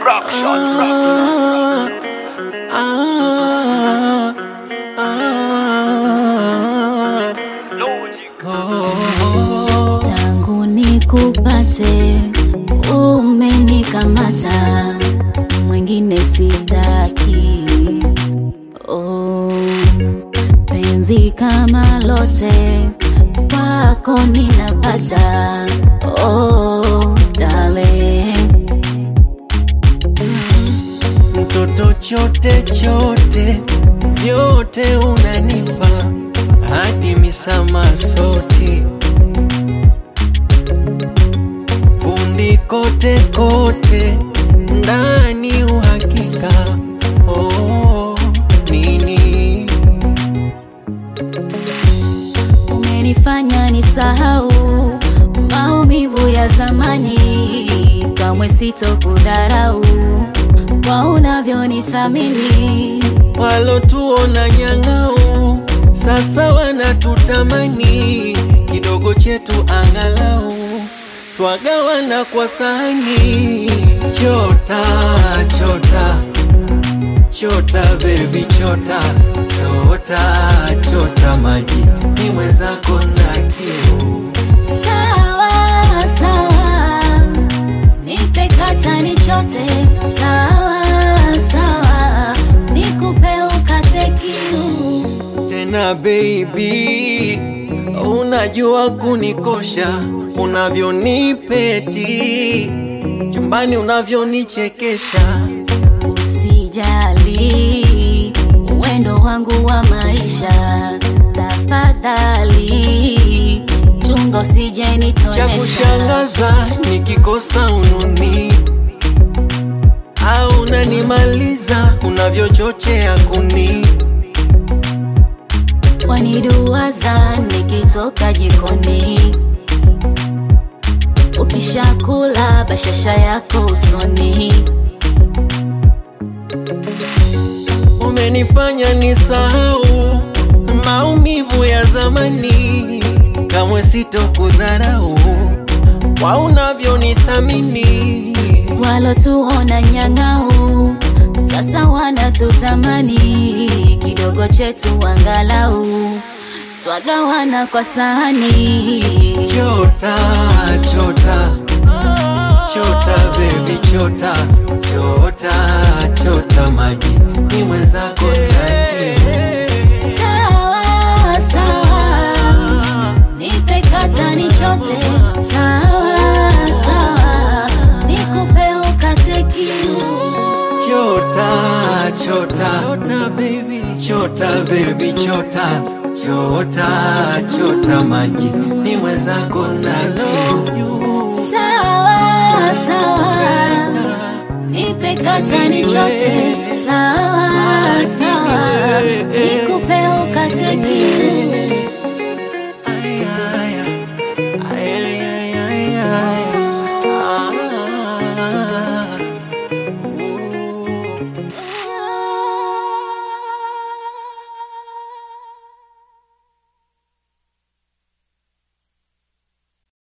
Production. Ah, ah, Logic. oh. tangu nikupate umenikamata mwingine sitaki oh, penzi kama lote kwako ninapata oh, darling mtoto chote chote vyote unanipa hadi misama soti fundi kote kote ndani uhakika oh, nini umenifanya nisahau maumivu ya zamani, kamwe sitokudharau kwa unavyonithamini. walotuona nyang'au sasa wanatutamani kidogo chetu angalau twagawana kwa sahani chota chota chota bebi chota chota chota maji ni mwenzako na kiu Sawa sawa, nipe kata nichote. Sawa sawa, nikupe ukate kiu. tena baby, unajua kunikosha unavyonipeti chumbani unavyonichekesha Usijali, uwendo wangu wa maisha, tafadhali chunga usije cha nitonesha. kushangaza nikikosa ununi au unanimaliza unavyochochea kuni waniduwaza nikitoka jikoni, ukishakula bashasha yako usoni. umenifanya nisahau maumivu ya zamani kamwe sitokudharau kwa unavyonithamini Walotuona nyang'au sasa wanatutamani, kidogo chetu angalau twagawana kwa sahani. chota chota chota baby chota chota chota maji ni mwenzako na kiu Sawa sawa, nipe kata nichote. Sawa sawa, nikupe ukate kiu. chota chota chota baby chota baby chota chota chota maji ni mwenzako na kiu Sawa sawa, nipe kata nichote. Sawa sawa,